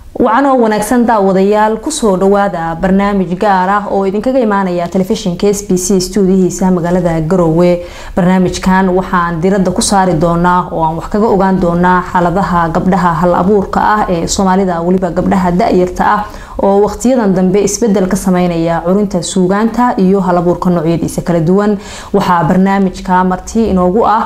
wacanoo wanaagsan daawadayaal kusoo dhawaada barnaamij gaar ah oo idinkaga imaanaya telefishinka s b c stuudiyihiisa magaalada garowe barnaamijkan waxaan diradda ku saari doonaa oo aan wax kaga ogaan doonaa xaaladaha gabdhaha hal abuurka ah ee soomaalida weliba gabdhaha da-yarta ah oo waqtiyadan dambe isbedel ka sameynaya curinta suugaanta iyo hal abuurka noocyadiisa kala duwan waxaa barnaamijka marti inoogu ah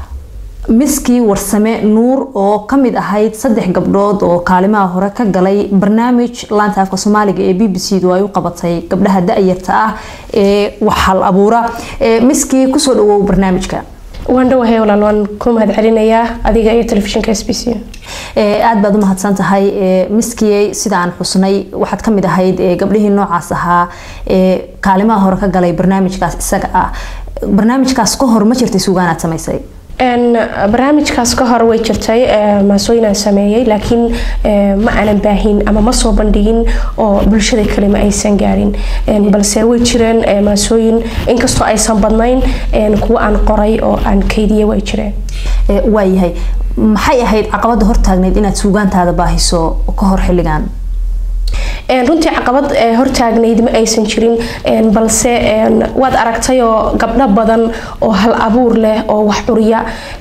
miskii warsame nuur oo kamid ahayd saddex gabdhood oo kaalimaha hore ka galay barnaamij laanta afka soomaaliga ee b b c du ay u qabatay gabdhaha da-yarta ah ee wax hal abuura miskii kusoo dhawow barnaamijka waan dhawahay walaal waan ku mahad celinayaa adiga iyo telefishinka s b c aada baad u mahadsan tahay miskiyey sida aan xusnay waxaad kamid ahayd gabdhihii noocaas ahaa ee kaalimaha hore ka galay barnaamijkaas isaga ah barnaamijkaas ka hor ma jirtay suugaanaad samaysay barnaamijkaas ka hor way jirtay maasooyinaan sameeyey laakiin ma aanan baahin ama ma soo bandhigin oo bulshada kale ma aysan gaarin balse way jireen maasooyin inkastoo aysan badnayn kuwo aan qoray oo aan kaydiye way jireen waayahay maxay ahayd caqabada hortaagneyd inaad suugaantaada baahiso ka hor xilligan runtii caqabad hortaagnayd ma aysan jirin balse waad aragtayoo gabdho badan oo hal abuur leh oo wax curiya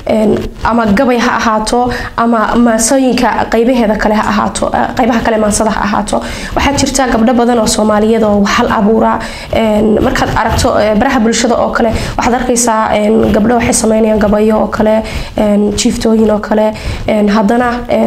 ama gabay ha ahaato ama maasooyinka qaybaheeda kale ha ahaato qaybaha kale maansada ha ahaato waxaa jirta gabdho badan oo soomaaliyeed oo hal abuura markaad aragto baraha bulshada oo kale waxaad arkaysaa gabdho waxay sameynayaan gabayo oo kale jiiftooyin oo kale haddana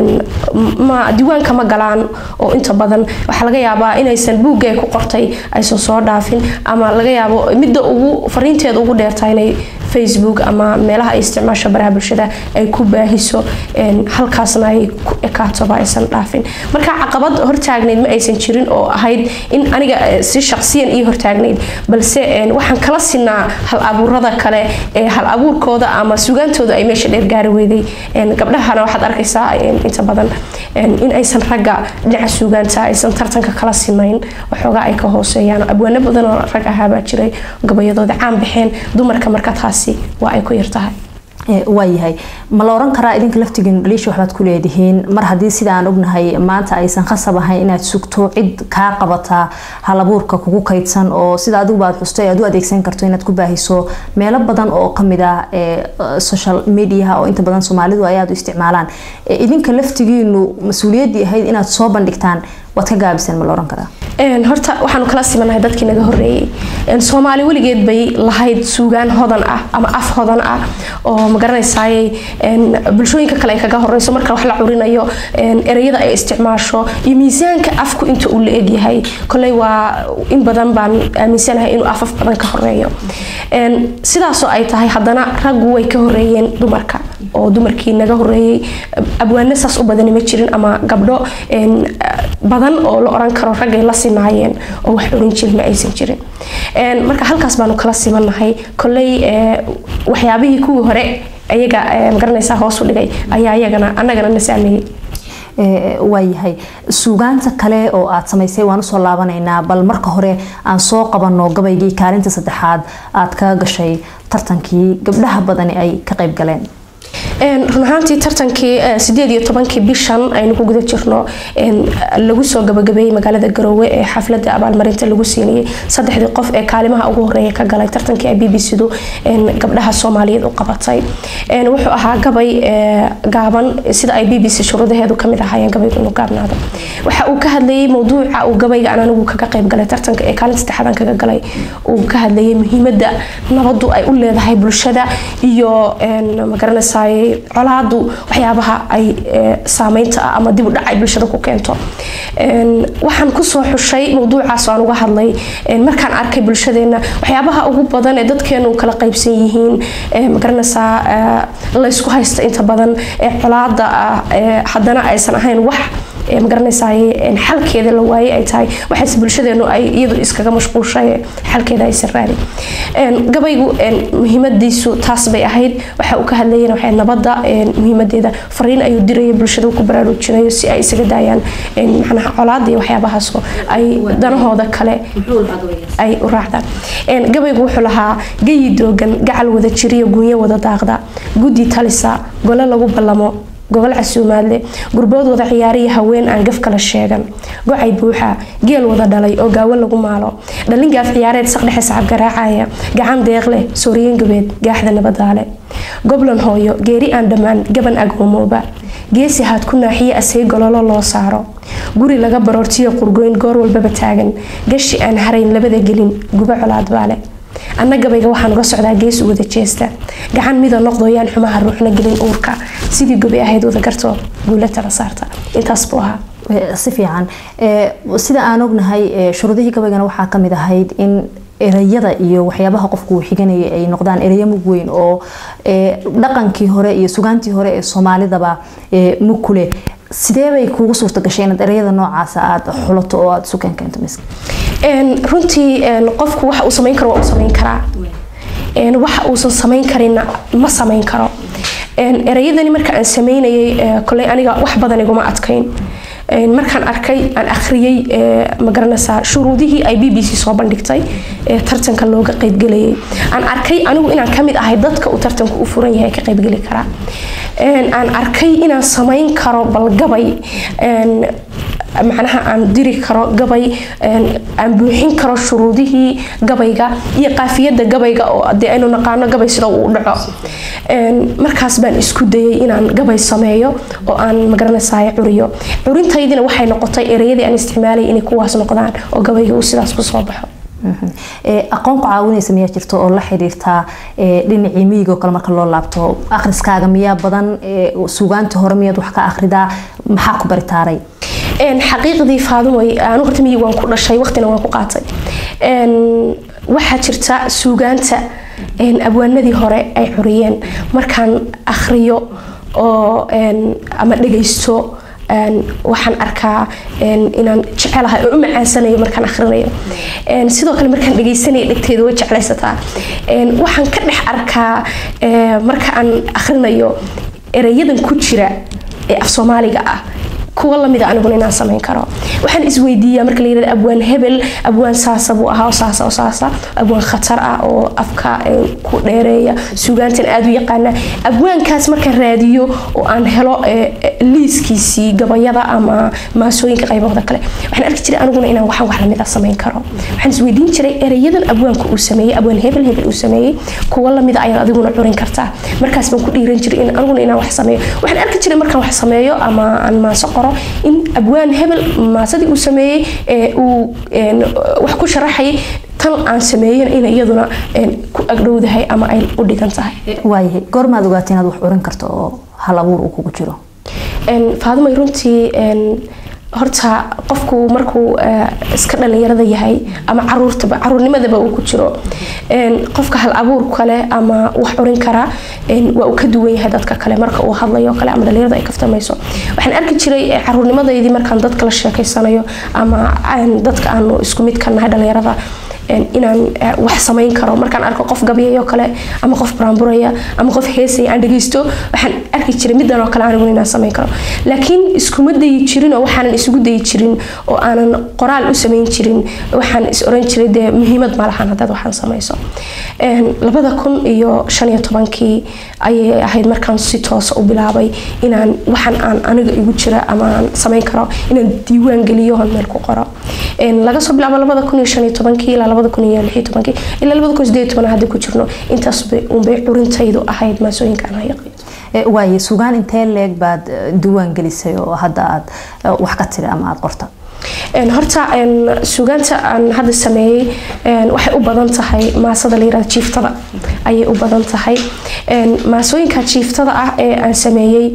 ma diiwaanka ma galaan oo inta badan waxaa laga yaabaa inaysan buugga ay ku qortay aysan soo dhaafin ama laga yaabo midda ugu fariinteeda ugu dheertaa inay facebook ama meelaha ay isticmaasho baraha bulshada ay ku baahiso halkaasna ay ku ekaatoba aysan dhaafin marka caqabad hortaagnayd ma aysan jirin oo ahayd in aniga si shaqsiyan ii hortaagnayd balse waxaan kala sinaa hal abuurada kale ee hal abuurkooda ama sugaantooda ay meesha dheer gaari weyday gabdhahana waxaad arkaysaa inta badan in aysan ragga dhinaca suugaanta aysan tartanka kala simayn waxoogaa ay ka hooseeyaan abwaano badan oo rag ahaabaa jiray gabayadooda caan baxeen dumarka marka taasi waa ay ku yartahay waayahay ma la oran karaa idinka laftigiin dhaliisha waxbaad ku leedihiin mar haddii sida aan ognahay maanta aysan khasab ahayn inaad sugto cid kaa qabataa halabuurka kugu kaydsan oo sida adigu baad xustay aad u adeegsan karto inaad ku baahiso meelo badan oo kamid ah social mediaha oo inta badan soomaalidu ay aada u isticmaalaan idinka laftigiinu mas-uuliyaddii ahayd inaad soo bandhigtaan waad ka gaabiseen ma la oran karaa horta waxaanu kala simanahay dadkii naga horeeyey soomaali weligeed bay lahayd suugaan hodan ah ama af hodan ah oo magaranaysaayey bulshooyinka kale ay kaga horeyso marka wax la curinayo ereyada ay isticmaasho iyo miisaanka afku inta uu la egyahay koley waa in badan baan aaminsanahay inuu afaf badan ka horeeyo sidaasoo ay tahay haddana raggu way ka horeeyeen dumarka oo dumarkii naga horeeyey abwaano saas u badani ma jirin ama gabdho badan oo la oran karo raggay la sinaayeen oo wax curin jirin ma aysan jirin marka halkaas baanu kala simanahay koley waxyaabihii kuwii hore ayaga magaranaysaa hoos u dhigay ayaa iyagana annagana na saameeyey waayahay suugaanta kale oo aad samaysay waan usoo laabanaynaa bal marka hore aan soo qabano gabaygii kaalinta saddexaad aad kaga gashay tartankii gabdhaha badani ay ka qayb galeen run ahaantii tartankii sideed iyo tobankii bishan aynu ku guda jirno lagu soo gabagabeeyey magaalada garoowe ee xaflada abaalmarinta lagu siinayay saddexdii qof ee kaalimaha ugu horeeya ka galay tartankii ay b b c du gabdhaha soomaaliyeed u qabatay wuxuu ahaa gabay gaaban sida ay b b c shuruudaheedu kamid ahaayeen gabaygu inuu gaabnaado waxa uu ka hadlayay mowduuca uu gabayga aan anigu kaga qayb galay tartanka ee kaalinta saddexaadan kaga galay uu ka hadlayay muhiimada nabadu ay u leedahay bulshada iyo magaranaysaay colaadu waxyaabaha ay saameynta ah ama dib u dhac ay bulshada ku keento waxaan kusoo xushay mowduucaas aan uga hadlay markaan arkay bulshadeena waxyaabaha ugu badan ee dadkeenu kala qaybsan yihiin magaranaysaa laysku haysta inta badan ee colaada ah haddana aysan ahayn wax magaranaysaay xalkeeda la waayey ay tahay waxaase bulshadeenu ay iyadu iskaga mashquulshay xalkeeda aysan raadin gabaygu muhiimadiisu taas bay ahayd waxa uu ka hadlayana waxay nabadda muhiimadeeda fariin ayuu diraya bulshada ku baraarujinayo si ay isaga daayaan macnaha colaada iyo waxyaabahaasoo ay danahooda kale ay u raacdaan gabaygu wuxuu lahaa gayi doogan gacal wada jiriyo gunyo wada daaqda guddi talisa gole lagu ballamo gogol casuumaadle gurbood wada ciyaariya haween aan gaf kala sheegan gocay buuxa geel wada dhalay oo gaawo lagu maalo dhalin gaaf ciyaareed saqdhexe sacab garaacaya gacan deeq leh sooriyen gabeed gaaxda nabadaale goblan hooyo geeri aan dhammaan gaban agoomooba geesi haad ku naaxiye asay gololo loo saaro guri laga baroortiyo qurgoyn goor walbaba taagan gashi aan harayn labada gelin guba colaad baale anna gabayga waxaan uga socdaa gees u wada jeesta gacan mida noqdoyaan xumaha ruuxna gelin uurka sidii gobi ahayd wada garto guula tala saarta intaas buu ahaa si fiican sida aan ognahay shuruudihii gabaygana waxaa kamid ahayd in ereyada iyo waxyaabaha qofku uu xiganayay ay noqdaan ereyo mug weyn oo dhaqankii hore iyo sugaantii hore ee soomaalidaba mug ku leh sidee bay kuugu suurta gashay inaad ereyada noocaasa aada xulato oo aada isu keenkeento miska runtii qofku waxa uu samayn karo waa uu samayn karaa waxa uusan samayn karinna ma samayn karo ereyadani marka aan sameynayay koley aniga wax badan iguma adkayn markaan arkay aan akhriyey magaranaysaa shuruudihii ay b b c soo bandhigtay ee tartanka looga qaybgelayay aan arkay anigu inaan kamid ahay dadka uu tartanku u furan yahay ka qaybgeli karaa aan arkay inaan samayn karo balgabay macnaha aan diri karo gabay aan buuxin karo shuruudihii gabayga iyo qaafiyada gabayga oo dee aynu naqaano gabay sida uu dhaco markaas baan isku dayay inaan gabay sameeyo oo aan magaranaysaay curiyo curintaydina waxay noqotay ereyadii aan isticmaalay inay kuwaas noqdaan oo gabayga uu sidaas kusoo baxo aqoon ku caawinaysa miyaa jirto oo la xiriirtaa dhinacii miyiga oo kale marka loo laabto akhriskaaga miyaa badan sugaantii hore miyaad wax ka akhridaa maxaa ku baritaaray xaqiiqdii faadumoy anu horta miyig waan ku dhashay waqtina waan ku qaatay waxaa jirta suugaanta abwaanadii hore ay curiyeen markaan akhriyo oo ama dhagaysto waxaan arkaa inaan jecelahay oo u macaansanayo markaan akhrinayo sidoo kale markaan dhagaysanayo dhegteeda way jeclaysataa waxaan ka dhex arkaa marka aan akhrinayo ereyadan ku jira ee af soomaaliga ah kuwa lamida aniguna inaan samayn karo waxaan isweydiiyaa marka la yirahdo abwaan hebel abwaan saasa buu ahaa saasa oo saasa abwaan khatar ah oo afka ku dheereeya suugaantan aada u yaqaana abwaankaas markaan raadiyo oo aan helo liiskiisii gabayada ama maasooyinka qaybahooda kale waxaan arki jiray aniguna inaan waxaan wax lamida samayn karo waxaan isweydiin jiray ereyadan abwaanka uu sameeyey abwaan hebel hebel uu sameeyey kuwa lamida ayaad adiguna curin kartaa markaas baan ku dhiiran jiray in aniguna inaan wax sameeyo waxaan arki jiray markaan wax sameeyo ama aan maaso qoro in abwaan hebel maasadii uu sameeyey uu wax ku sharaxayay tan aan sameeyen in iyaduna ku agdhowdahay ama ay u dhigan tahay waayahay goormaad ogaatay inaad wax curin karto oo hal abuur uu kugu jiro faadumay runtii horta qofku markuu iska dhalinyarada yahay ama caruurtaba caruurnimadaba uu ku jiro qofka hal abuur kale ama wax curin kara waa uu ka duwan yahay dadka kale marka uu hadlayo kale ama dhalinyarada ay kaftamayso waxaan arki jiray caruurnimadaydii markaan dadka la sheekeysanayo ama dadka aanu isku mid ka nahay dhalinyarada inaan wax samayn karo markaan arko qof gabyayo kale ama qof buraanburaya ama qof heesaya aan dhageysto waxaan arki jiray midan oo kale aniguna inaan samayn karo laakiin iskuma dayi jirin oo waxaanan isugu dayi jirin oo aanan qoraal u samayn jirin waxaan is oran jiray dee muhiimad ma lahan haddaad waxaan samayso labada kun iyo shan iyo tobankii ayay ahayd markaan si toosa u bilaabay inaan waxaan aan aniga igu jira ama aan samayn karo inaan diiwaan geliyo hon meel ku qoro laga soo bilaabo labada kun iyo shan iyo tobankii ilaa labada kun iyo lix iyo tobankii ilaa labada kun sideed iyo toban hadda ku jirno intaas unbay curintaydu ahayd maasooyinka aan hayaqi waaye sugaan intee leeg baad diiwaan gelisay oo hadda aad wax ka tiri ama aada qorta horta sugaanta aan hadda sameeyey waxay u badan tahay maasada layirahdo jiiftada ayay u badan tahay maasooyinka jiiftada ah ee aan sameeyey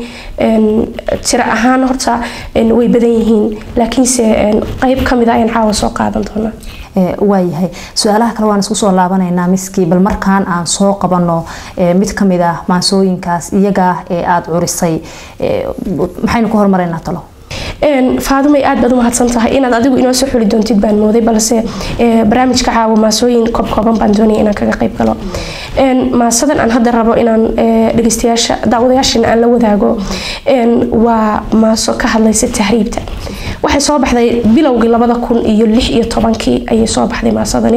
tiro ahaan horta way badan yihiin laakiinse qeyb kamid a ayaan caawa soo qaadan doonaa waayahay su-aalaha kale waan isku soo laabanaynaa miskii bal markaan aan soo qabano mid kamid ah maansooyinkaas iyaga ee aada curisay maxaynu ku hormaraynaa talo faadumay aad baad u mahadsan tahay inaad adigu inoo soo xuli doontid baan mooday balse barnaamijka caawa maasooyin koobkooban baan doonaya inaan kaga qayb galo maasadan aan hadda rabo inaan dhegeystayaasha daawadayaashana aan la wadaago waa maaso ka hadlaysa tahriibta waxay soo baxday bilowgii labada kun iyo lix iyo tobankii ayay soo baxday maasadani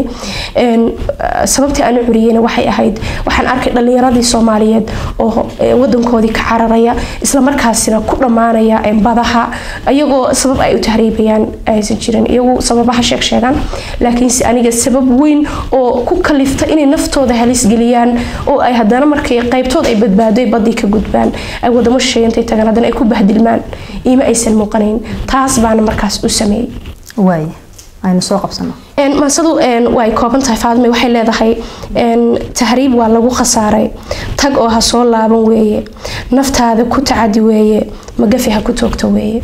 sababtii aan u curiyeyna waxay ahayd waxaan arkay dhalinyaradii soomaaliyeed oo wadankoodii ka cararaya islamarkaasina ku dhammaanaya badaha iyagoo sabab ay u tahriibayaan aysan jirin iyagu sababaha sheeg sheegaan laakiinse aniga sabab weyn oo ku kalifta inay naftooda halis geliyaan oo ay haddana markay qaybtood ay badbaado badii ka gudbaan ay wadamo shisheeye intay tagaan haddana ay ku bahdilmaan iima aysan muuqanayn taas baana markaas u sameeyey waay aynu soo qabsano maasadu way kooban tahay faadme waxay leedahay tahriib waa lagu khasaaray tag oo ha soo laaban weeye naftaada ku tacadi weeye magafi ha ku toogto weeye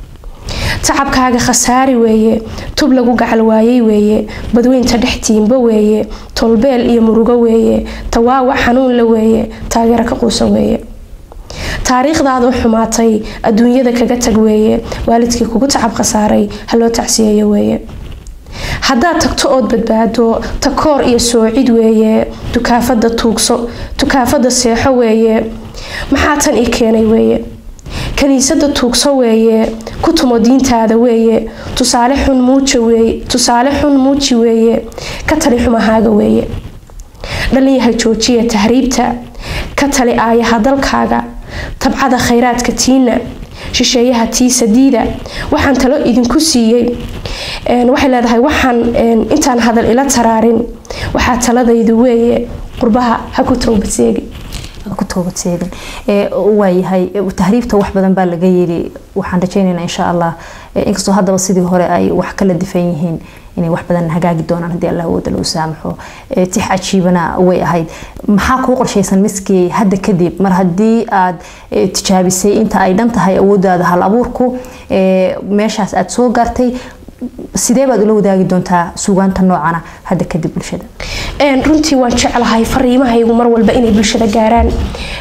tacabkaaga khasaari weeye tub lagu gacal waayey weeye badweynta dhex tiimba weeye tolbeel iyo murugo weeye tawaawac xanuunla weeye taageero ka quusa weeye taariikhdaadu xumaatay adduunyada kaga tag weeye waalidkii kugu tacab khasaaray haloo tacsiyeeyo weeye haddaad tagto ood badbaado takoor iyo soocid weeye dukaafada tuugso dukaafada seexo weeye maxaa tan ii keenay weeye kaniisada tuugso weeye ku tumo diintaada weeye tusaale xun muuja weeye tusaale xun muuji weeye ka tali xumahaaga weeye dhalinyaha joojiya tahriibta ka tali aayaha dalkaaga tabcada khayraadka tiina shisheeyaha tiisa diida waxaan talo idinku siiyey waxay leedahay waxaan intaan hadal ila taraarin waxaa taladaydu weeye qurbaha ha ku towbadseegi ku toobadseegin waayahay tahriibta wax badan baa laga yiri waxaan rajeynaynaa insha allah inkastoo haddaba sidii hore ay wax kala difan yihiin inay wax badan hagaagi doonaan haddii allah wooda lagu saamaxo tix cajiibana way ahayd maxaa kuu qorshaysan miskii hadda kadib mar haddii aad tijaabisay inta ay dhan tahay awoodaada hal abuurku meeshaas aad soo gaartay sidee baad ula wadaagi doontaa suugaanta noocana hadda kadib bulshada runtii waan jeclahay fariimahaygu mar walba inay bulshada gaaraan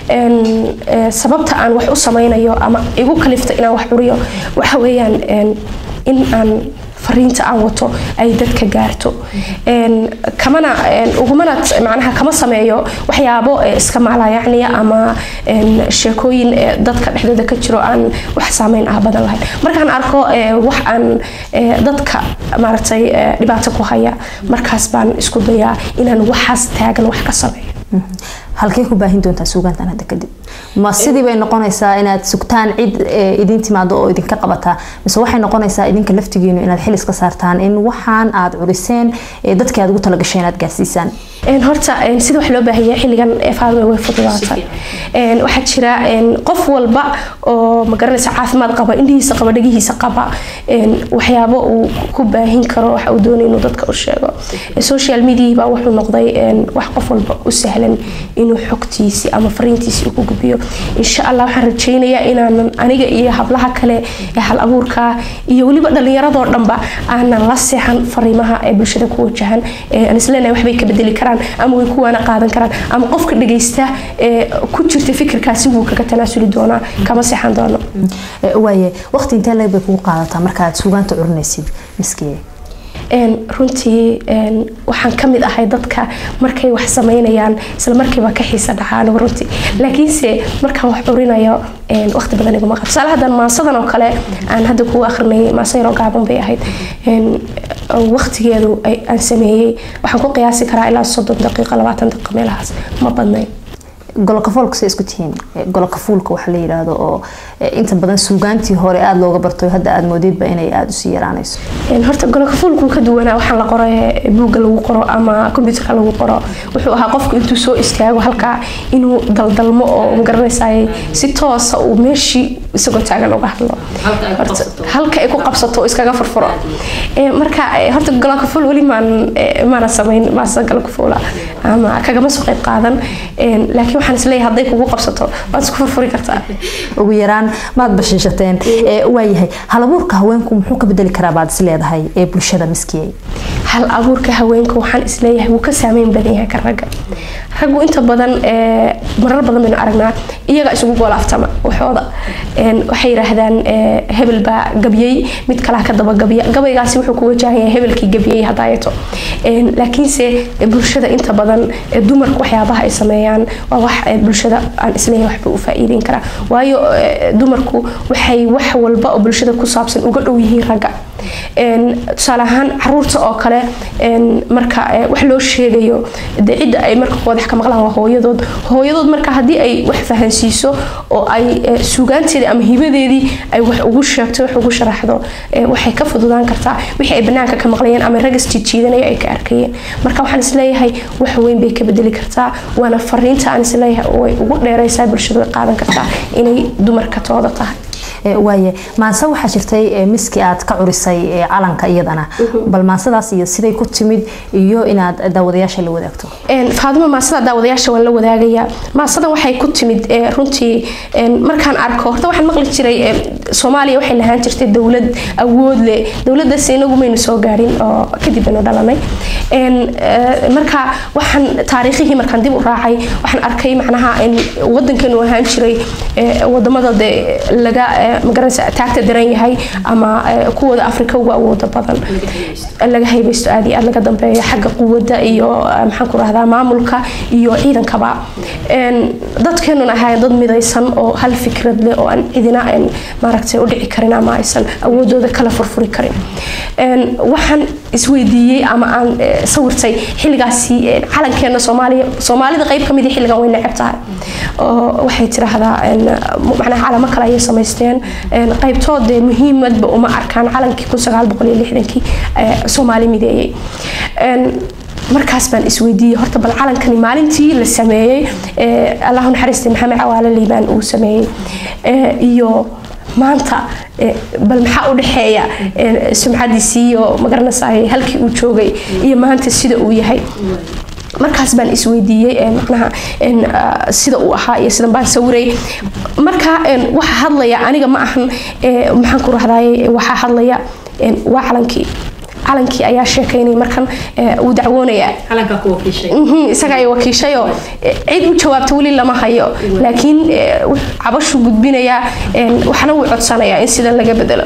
sababta aan wax u sameynayo ama igu kalifta inaan wax curiyo waxa weeyaan in aan fariinta aan wato ay dadka gaarto kamana ugumana macnaha kama sameeyo waxyaabo iska maalayacniya ama sheekooyin dadka dhexdooda ka jiro aan wax saameyn ah badan lahayn markaan arko wax aan dadka maaragtay dhibaato ku haya markaas baan isku dayaa inaan waxaas taagan wax ka sameeyo halkee ku baahin doontaa suugaantan hadda kadib ma sidii bay noqonaysaa inaad sugtaan cid idin timaado oo idinka qabataa mise waxay noqonaysaa idinka laftigiinu inaad xilis ka saartaan in waxaan aad curiseen dadkii aad ugu talagasheen aad gaarsiisaan horta sida wax loo baahanya xilligan faadme way fududaatay waxaa jira qof walba oo magaranaysa caafimaad qaba indhihiisa qaba dhagihiisa qaba waxyaabo uu ku baahin karo waxa uu doonay inuu dadka u sheego social media baa wuxuu noqday wax qof walba u sahlan inuu xogtiisii ama fariintiisii ku gudbiyo insha allah waxaan rajaynayaa inaanan aniga iyo hablaha kale ee hal abuurka iyo weliba dhalinyaradoo dhanba aanan la seexan fariimaha ee bulshada ku wajahan aan isleenahay waxbay ka bedeli karaan ama way kuwaana qaadan karaan ama qofka dhagaysta ee ku jirta fikirkaasi wuu kaga tanaasuli doonaa kama seexan doono waaye waqti intee leeg bay kugu qaadataa markaad suugaanta curinaysid miskee runtii waxaan ka mid ahay dadka markay wax sameynayaan isla markiiba ka xiisa dhacaan runtii laakiinse markaan wax curinayo waqti badan iguma qabo tusaale haddan maasadan oo kale aan hadda kugu akrinayay maasa yaroo gaaban bay ahayd waqtigeedu aan sameeyey waxaan ku qiyaasi karaa ilaa soddon daqiiqo labaatan daqiiqo meelahaas ma badnayn golokafoolka say isku tihiin golokafuulka waxa la yidhaahdo oo inta badan suugaantii hore aada looga barto hadda aada moodidba inay aada usii yaraanayso horta golokafuulku ka duwanaa waxaan la qoro buugga lagu qoro ama kombyuutarka lagu qoro wuxuu ahaa qofku intuu soo istaago halkaa inuu daldalmo oo magaranaysaay si toosa uu meeshii isagoo taagan uga hadlo halka ay ku qabsato iskaga furfuro marka horta golokafuul weli maan maana samayn maasa golokafuula ama kagama soo qayb qaadan laakiin waxaan isleeyahay hadday kugu qabsato waad isku furfuri kartaa ugu yaraan maad bashiishateen waayahay halabuurka haweenku muxuu ka bedeli karaa baad is leedahay ee bulshada miskiyey hal abuurka haweenka waxaan isleeyahay wuu ka saameyn badan yahay ka ragga raggu inta badan marar badan baynu aragnaa iyaga isugu goolaaftama waxooda waxay yidhaahdaan hebel baa gabyey mid kalaa ka daba gabya gabaygaasi wuxuu ku wajahan yahay hebelkii gabyey hadaayato laakiinse bulshada inta badan dumarka waxyaabaha ay sameeyaan waa wax bulshada aan isleeyahay waxba u faa'iideyn karaa waayo dumarku waxay wax walba oo bulshada ku saabsan uga dhow yihiin ragga tusaale ahaan caruurta oo kale marka wax loo sheegayo de cidda ay marka wadax ka maqlaan waa hooyadood hooyadood marka haddii ay wax fahansiiso oo ay suugaanteedii ama hibadeedii ay wax ugu sheegto wax ugu sharaxdo waxay ka fududaan kartaa wixii ay banaanka ka maqlayeen ama rag isjiidjiidanaya ay ka arkayeen marka waxaan isleeyahay wax weyn bay ka bedeli kartaa waana fariinta aan isleeyahay way ugu dheeraysaa bulshadu way qaadan kartaa inay dumarka tooda tahay waaye maanse waxaa jirtay miski aad ka curisay calanka iyadana bal maansadaas iyo siday ku timid iyo inaad daawadayaasha la wadaagto faadimo maasada daawadayaasha waan la wadaagayaa maasadan waxay ku timid runtii markaan arko horta waxaan maqli jiray soomaaliya waxay lahaan jirtay dowlad awood leh dowladaas inagu maynu soo gaadhin oo kadib baynu dhalanay marka waxaan taariikhihii markaan dib u raacay waxaan arkay macnaha wadankeenu ahaan jiray wadamada de laga magaranaysa taagta daran yahay ama kuwooda afrika ugu awooda badan laga haybeysto aad iyo aad laga dambeeyo xagga quwadda iyo maxaan ku rahdaa maamulka iyo ciidankaba dadkeenuna ahaayeen dad midaysan oo hal fikrad leh oo aan cidina maaragtay u dhici karin ama aysan awoodooda kala furfuri karin waxaan isweydiiyey ama aan sawirtay xilligaasi calankeena soomaaliya soomaalida qayb ka mid xilligan way neceb tahay oo waxay tiraahdaa macnaha calamo kale ayay samaysteen qaybtood dee muhiimadba uma arkaan calankii kun sagaal boqol iyo lixdankii soomaali mideeyey markaas baan isweydiiyey horta bal calankani maalintii la sameeyey allahu naxariistay maxamed cawaale liibaan uu sameeyey iyo maanta bal maxaa u dhexeeya sumcadiisii iyo magaranaysaay halkii uu joogay iyo maanta sida uu yahay markaas baan isweydiiyey macnaha sida uu ahaa iyo sidan baan sawiray marka waxa hadlaya aniga ma ahan maxaan ku rahdaay waxaa hadlaya waa calankii calankii ayaa sheekaynay markan uu dacwoonaya isaga ay wakiishayoo cid u jawaabta weli lama hayo laakiin cabashu gudbinayaa waxna wuu codsanayaa in sidan laga bedelo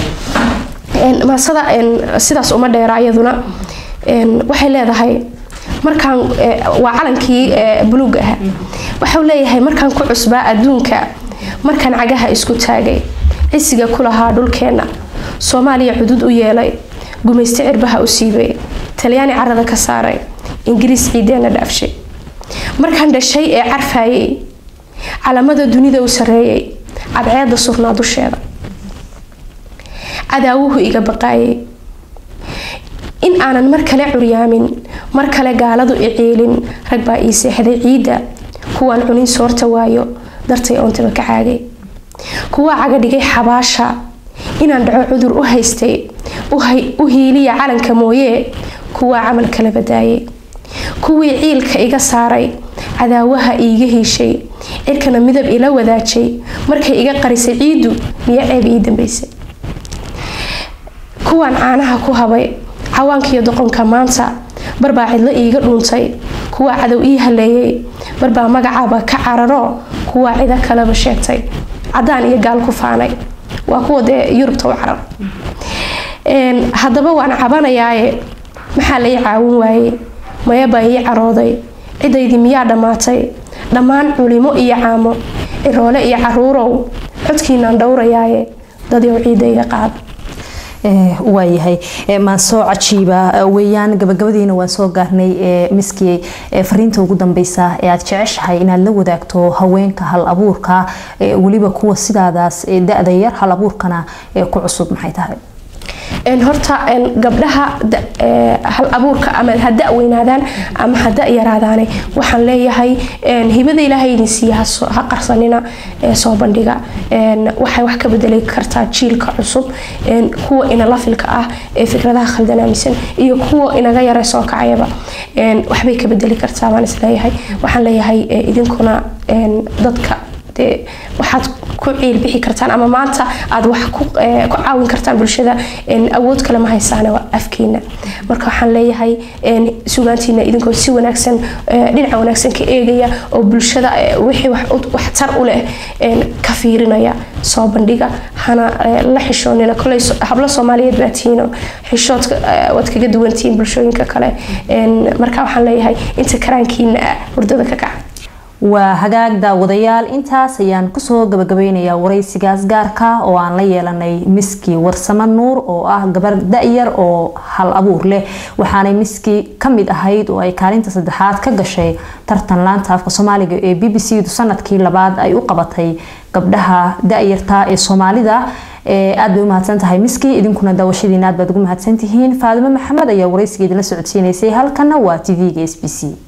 maasada sidaas uma dheera iyaduna waxay leedahay markaan waa calankii buluuga ah waxau leeyahay markaan ku cusbaa adduunka markaan cagaha isku taagay cisiga ku lahaa dhulkeenna soomaaliya cudud u yeelay gumayste cirbaha u siibay talyaani carada ka saaray ingiriis ciideenna dhaafshay markaan dhashay ee carfaayay calamada dunida u sarreeyay cadceeda surnaa dusheeda cadaawuhu iga baqaayay in aanan mar kale curyaamin mar kale gaaladu iciilin rag baa ii seexday ciidda kuwaan cunin soorta waayo dartay oontaba ka caagay kuwaa caga dhigay xabaasha inaan dhaco cudur u haystay u hiiliya calanka mooyee kuwaa camal kala badaayay kuwii ciilka iga saaray cadaawaha iiga hiishay cirkana midab ila wadaajay markay iga qarisay ciiddu miya ceeb ii dambeysay kuwaan caanaha ku habay cawaankiiyo doqonka maanta barbaa cidlo iiga dhuuntay kuwaa cadow ii haleeyay barbaa magacaaba ka cararo kuwaa cido kaleba sheegtay cadaan iyo gaal ku faanay waa kuwa dee yurubta u carar haddaba waan cabanayaaye maxaa lai caawin waayey mayabaa ii carooday cidaydii miyaa dhammaatay dhammaan culimo iyo caamo ciroole iyo caruurow codkiinaan dhowrayaaye dadyow ciidayga qaada waayahay maansoo cajiiba weeyaan gabagabadiina waan soo gaarnay miskii fariinta ugu dambeysa ee aad jeceshahay inaad la wadaagto haweenka hal abuurka weliba kuwa sidaadaas da-da yar hal abuurkana ku cusub maxay tahay horta gabdhaha hal abuurka ama ha da weynaadaan ama ha da yaraadaane waxaan leeyahay hibada ilaahay idin siiya ha qarsanina soo bandhiga waxay wax ka bedeli kartaa jiilka cusub kuwa inala filka ah ee fikradaha khaldan aaminsan iyo kuwa inaga yara soo kacayaba waxbay ka bedeli kartaa baan isleeyahay waxaan leeyahay idinkuna dadka dee waxaad ku ciil bixi kartaan ama maanta aad wax ku caawin kartaan bulshada awood kale ma haysaane waa afkiina marka waxaan leeyahay sugaantiina idinkoo si wanaagsan dhinaca wanaagsan ka eegaya oo bulshada wixii waxtar u leh ka fiirinaya soo bandhiga hana la xishoonina koley hablo soomaaliyeed baa tihiino xishoodka waad kaga duwantihiin bulshooyinka kale marka waxaan leeyahay inta karaankiina ah hurdada ka kaca waa hagaag daawadayaal intaas ayaan kusoo gabagabeynayaa waraysigaas gaarka oo aan la yeelanay miski warsamo nuur oo ah gabar da-yar oo hal abuur leh waxaanay miski kamid ahayd oo ay kaalinta saddexaad ka gashay tartan laanta afka soomaaliga ee b b c du sanadkii labaad ay u qabatay gabdhaha da-yarta ee soomaalida aad bay u mahadsan tahay miski idinkuna daawashadiina aad baad ugu mahadsantihiin faadimo maxamed ayaa waraysigeeda la socodsiinaysay halkana waa t v-ga s b c